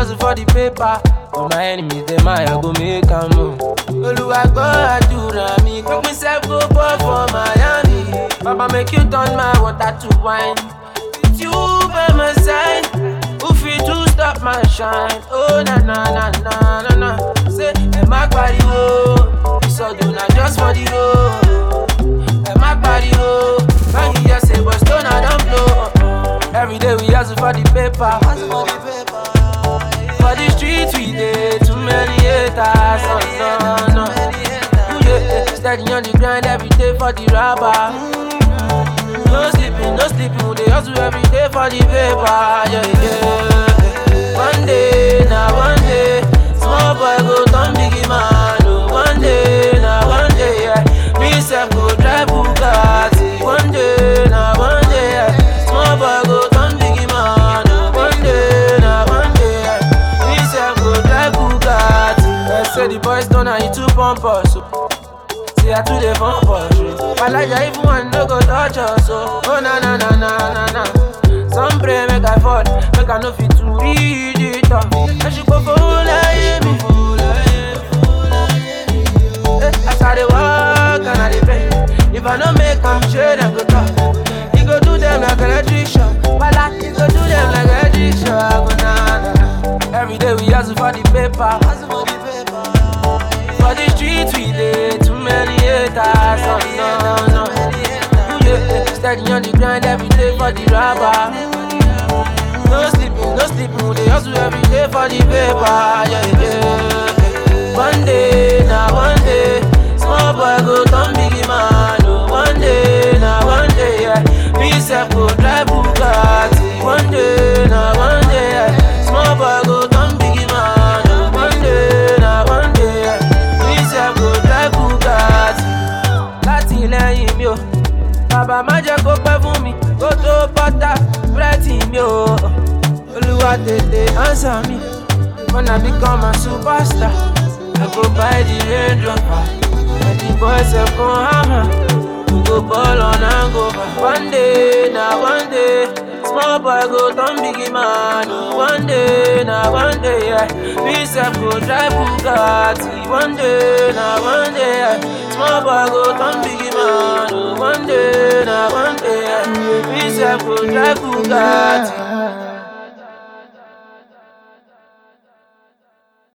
hustle for the paper. For my enemies, them I go make a move. Oluwa gbọ́ àdúrà mi, quick myself go ball for Miami. Baba make you turn my water to wine. With you by my side, who fit to stop my shine? Oh na na na na na na. Say ẹ má pariwo, ìsọdùn na just for the road. Ẹ má pariwo, when you hear say but stone I don blow. Every day we hustle for the paper. For the streets we dey too many haters. Oh, no, no. Ooh, yeah, steady on the grind every day for the rubber. No sleeping, no sleeping, we dey hustle every day for the paper. Yeah, yeah. One day, now one day, small boy go turn big man. Oh, one day, now one day, yeah. Me self go drive Bugatti. One day, now one day, yeah. Small boy go turn big man. Oh, one day, now one day, yeah. Me self go drive Bugatti. They say the boys don't know you too pompous. Oh. See I too dey fun for street. Alaja even one no go touch us. Oh, oh na na na na na na. Some pray make I fall, make I no fit to read it up. I should go for like me. Eh, As I dey walk and I dey pray. If I no make am shade, I go talk. He go do them like electric shock. Wala, he go do them like electric shock. Oh, na, na, na. Every day we hustle for the paper. For the streets we dey too many haters. Oh, no, no. Ooh, yeah, steady on the grind every day for the rubber. No sleeping, no sleeping, we dey hustle every day for the paper. Yeah, yeah. One day, now one day, small boy go turn big man. Oh, one day, now one day, yeah. Me self go drive Bugatti. One day, now one day, yeah. Small boy go turn big man. Oh, one day, now one day, yeah. Me self go drive Bugatti. Láti lẹ́yìn mi o, bàbá má jẹ́ kó pẹ́ fún mi, kó tó bọ́tà búrẹ́dì mi o. Olúwa tètè answer mi, wanna become a superstar. I go buy the Range Rover, and the boys dem come hammer. We go ball on and go back. One day, na one day, small boy go turn big man. Oh, one day, na one day, yeah. Me self go drive Bugatti. One day, na one day, yeah. Small boy go turn big man. Oh, one day, na one day, yeah. Me self go drive Bugatti.